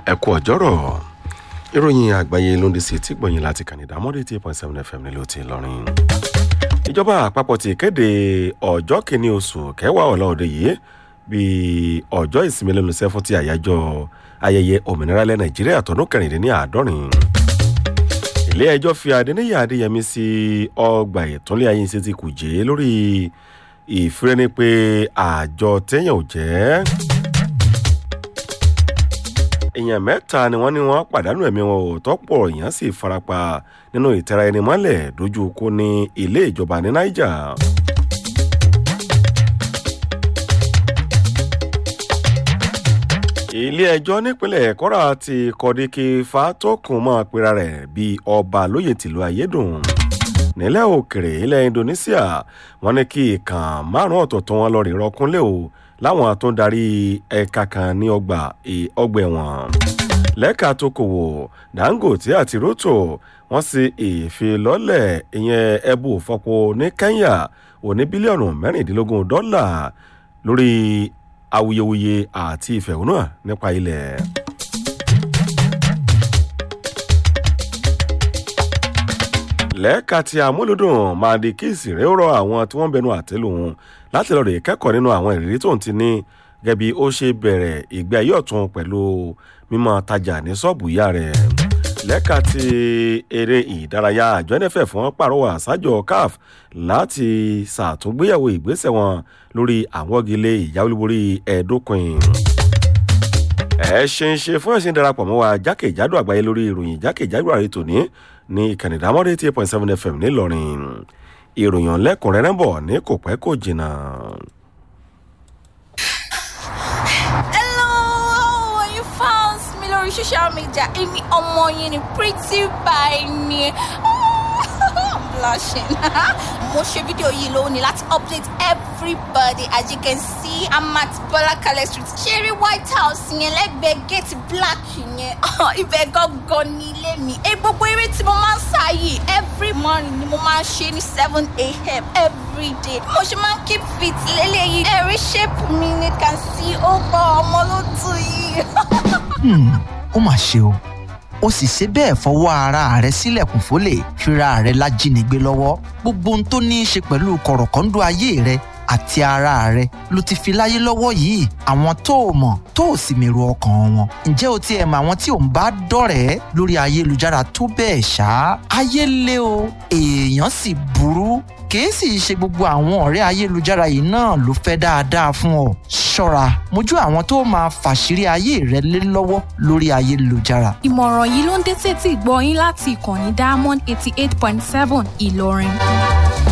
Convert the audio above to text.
ẹ kú ọjọ́rọ̀ ìròyìn àgbáyé ló ń dé sí tìgbọ̀yìn láti kànìdá mọ́dé tí point seven fm nílùú ti lọ́rin. ìjọba àpapọ̀ ti kéde ọjọ́ kìíní oṣù kẹwàá ọ̀la òde yìí bíi ọjọ́ ìsinmi lẹ́nu iṣẹ́ fún ti àyájọ́ ayẹyẹ òmìnira ilẹ̀ nàìjíríà tọdún kẹrìndínláàádọ́rin. ilé ẹjọ́ fi adéníyà adéyẹmí sí ọgbà ìtúnlẹ̀ ayé ṣe ti kùjẹ́ lórí ìfirẹ́ni pé àjọ téèyàn ò jẹ́ èèyàn mẹ́ta ni wọ́n ní wọ́n pàdánù ẹ̀mí wọn ò tọ́pọ̀ èèyàn sì farapa nínú ìtẹ̀ra ẹni mọ́lẹ̀ dojú kó ní ilé ìjọba ní niger. ilé ẹjọ́ nípínlẹ̀ kọ́ra ti kọ́díkì fatokun mọ́ pera rẹ̀ bíi ọba lóye tìlú ayédùn nílẹ̀ òkèrè ilẹ̀ indonesia wọ́n ní kí ìkàn márùn-ún ọ̀tọ̀ọ̀tọ̀ wọn lọ rí rọkúnlẹ̀ o láwọn tó ń darí ẹ̀ka kan ní ọgbà ọgbà ẹ̀wọ̀n lẹ́ka tó kòwò dangote àti roto wọ́n sì ìfilọ́lẹ̀ ìyẹn ẹbú òfọ́po ní kenya òní bílíọ̀nù mẹ́rìndínlógún dọ́là lórí awuyewuye àti ìfẹ̀hónúhàn nípa ilẹ̀. lẹ́ẹ̀ka tí amúlùdùn máa di kí ìsìnrẹ́ rọ àwọn tí wọ́n bẹnu àtẹ́lù wọn láti lọ́ọ́ rè kẹ́kọ̀ọ́ nínú àwọn ìrírí tó ń ti ní gẹ́gẹ́ bí ó ṣe bẹ̀rẹ̀ ìgbé ayé ọ̀tún pẹ̀lú mímọ́ tajà ní ṣọ́ọ̀bù ìyá rẹ̀ lẹ́ka ti eré ìdárayá àjọ nff fún pàrọwà sájọ caf láti ṣàtúngbéyàwó ìgbésẹ̀ wọn lórí àwọn gilé ìyáwólúborí ẹ̀ẹ́dókùn ẹ ṣe ń ṣe fún ẹ̀sìn darapọ̀ mọ́ wa jákèjádò àgbáyé lórí ìròyìn jákèjádò àrẹ tòní ní ìkànnì ìdámọ́dé eight point seven fm ńìlọrin ìròyìn lẹ́kùnrẹ́rẹ́ bọ̀ ní kò pẹ́ kò jìnnà. lórí social media èmi ọmọ yín ni pretty by ni blushing mo ṣe fídíò yìí lónìí láti update everybody as you can see i'm at bọlákalẹ street ṣeré white house yẹn lẹ́gbẹ̀ẹ́ gate black yẹn ibẹ̀ gangan ní ilé mi ẹ gbogbo eré tí mo máa ń sá yìí every morning ni mo máa ń ṣe ní seven a.m. every day mo ṣe máa ń keep fit lélẹ́yìí ẹ̀rí shape mi ni can see ó gbọ́ ọmọ ló tù yìí. ó mà ṣe o ó sì ṣe bẹ́ẹ̀ fọwọ́ ara rẹ̀ sílẹ̀kùn fólè fira rẹ̀ lájínigbé lọ́wọ́ gbogbo ohun tó ní í ṣe pẹ̀lú kọ̀rọ̀kọ́ńdọ́ ayé rẹ̀ àti ara rẹ̀ ló ti fi láyé lọ́wọ́ yìí àwọn tó o mọ̀ tó o sì mèrò ọkàn wọn ǹjẹ́ o tiẹ̀ mọ àwọn tí ò ń bá dọ̀rẹ́ lórí ayélujára tó bẹ́ẹ̀ ṣá ayé lé o èèyàn sì burú kìí sì ṣe gbogbo àwọn ọ̀rẹ́ ayélujára yìí náà ló fẹ́ dáadáa fún ọ ṣọ́ra mójú àwọn tó máa fàṣírí ayé rẹ lé lọ́wọ́ lórí ayélujára. ìmọ̀ràn yìí ló ń dé tètè gbọ́ yín láti ìkànnì diamond eighty eight point seven ìlọrin.